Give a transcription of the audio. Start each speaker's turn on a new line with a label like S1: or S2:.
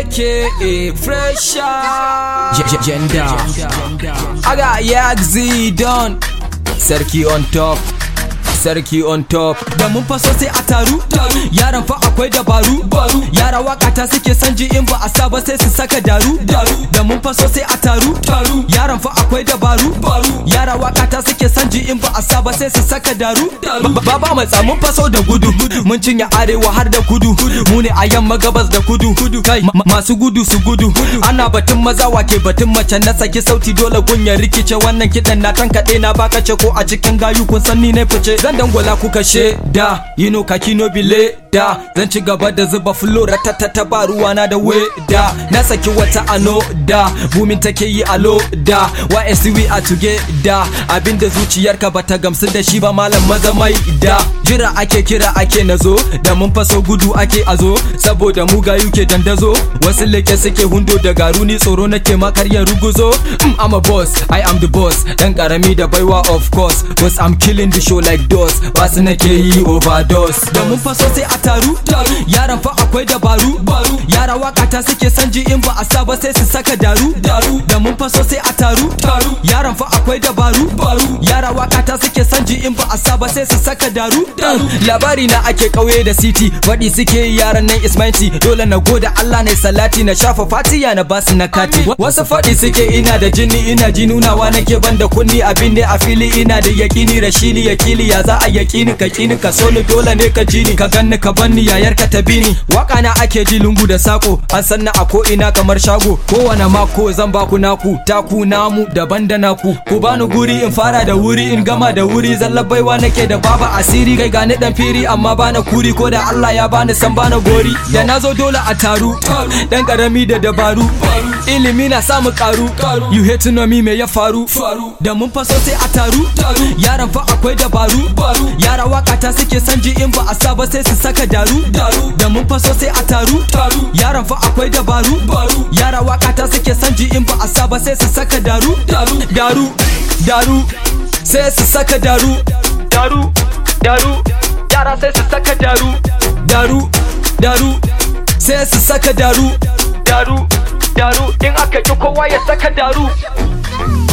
S1: aka fresher gender aga yagzi don sarki on top sarki on top da mun faso sai a taru yaran fa akwai dabaru yara waka ta suke san ji in ba a sa ba sai su saka daru da mun faso sai a taru yaran fa akwai dabaru yara waka ta suke san ji in ba a sa ba sai su saka daru baba matsa mun faso da gudu mun cinye arewa har da kudu mu ne a yamma gabas da kudu kai masu gudu su gudu ana batun maza wake batun mace na saki sauti dole gunya rikice wannan kidan na tankaɗe na baka ce ko a cikin gayu kun san ni ne fice zan dangwala kuka da you know kaki no bile da zan ci gaba da zuba fulo ratatata ba ruwana da da na saki wata ano da bumin take yi alo da YSC we are together abinda zuciyarka bata gamsu da shi ba malam maza mai da jira ake kira ake nazo da mun faso gudu ake azo saboda mu gayu ke dandazo wasu leke suke hundo da garu ni tsoro nake makar ya ruguzo mm, I'm a boss I am the boss dan karami da baiwa of course cause I'm killing the show like dos basu nake yi overdose da mun faso sai a taru yaran fa akwai dabaru yara waka ta suke san ji in ba a sa ba sai su saka daru da mun faso sai a taru yaran fa akwai dabaru yara waka ta suke san ji in ba a sa ba sai su saka daru labari na ake kauye da city faɗi suke yaran nan ismaiti dole na goda Allah ne salati na shafa fatiya na basu na kati wasu faɗi suke ina da jini ina ji nunawa nake ban da kunni abin ne a fili ina da yakini rashili yakili ya za a yakini ka kini ka so ni dole ne ka ji ni ka ganni ka banni yayar ka ta bini waka na ake ji lungu da sako an san na a ko ina kamar shago kowane mako zan baku naku taku namu daban da naku ku bani guri in fara da wuri in gama da wuri zallar baiwa nake da baba asiri kai gani dan firi amma bana kuri ko da Allah ya bani san bana gori da nazo dole a taru dan karami da dabaru ilimi na samu karu you hate to know me me ya faru da mun faso sai a taru yaran fa akwai dabaru yara waka ta suke san ji in ba a sa ba sai su saka daru da mun faso sai a taru yaran fa akwai dabaru yara waka ta suke san ji in ba a sa ba sai su saka daru daru daru sai su saka daru daru daru yara sai su saka daru daru daru sai su saka daru daru daru in aka ki kowa ya saka daru